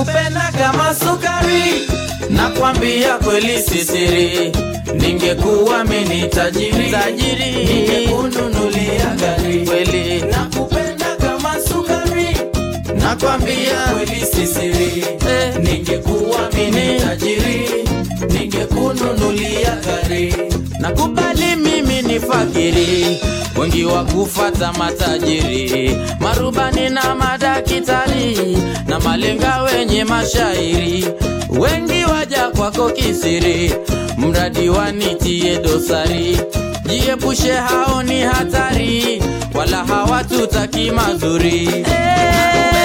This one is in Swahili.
nakupenda kama sukari, nakwambia kweli sisiri, ningekuwa mimi tajiri, tajiri ningekununulia gari kweli, nakupenda kama sukari, nakwambia kweli sisiri, eh, ningekuwa mimi tajiri, ningekununulia gari. Nakubali mimi ni fakiri, wengi wa kufata matajiri, marubani na madakitari na malenga wenye mashairi, wengi waja kwako kisiri, mradi wanitie dosari. Jiepushe, hao ni hatari, wala hawatutaki mazuri. Eh,